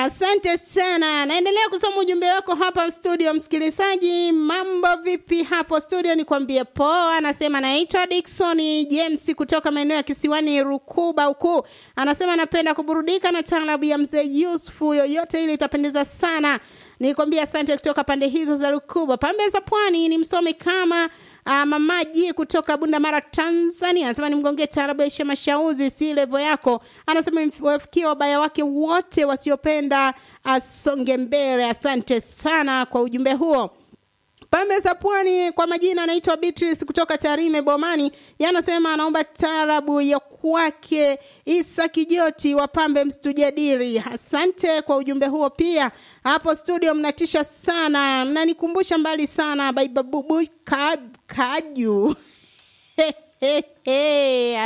Asante sana, naendelea kusoma ujumbe wako hapa studio. Msikilizaji, mambo vipi hapo studio? Nikwambie poa. Anasema naitwa Dickson James kutoka maeneo ya kisiwani Rukuba huku. Anasema anapenda kuburudika na taarabu ya mzee Yusufu, yoyote ile itapendeza sana. Nikwambia asante kutoka pande hizo za Rukuba, pambe za pwani. Ni msome kama Uh, mamaji kutoka Bunda Mara Tanzania anasema nimgonge taarabu ya Mashauzi, si levo yako. Anasema wafikie wabaya wake wote wasiopenda asonge mbele. Asante sana kwa ujumbe huo. Pambe za Pwani kwa majina anaitwa Beatrice kutoka Tarime Bomani. Yanasema anaomba taarabu ya kwake Isa Kijoti wa Pambe Mstujadiri. Asante kwa ujumbe huo pia. Hapo studio mnatisha sana, mnanikumbusha mbali sana baibabubu kaju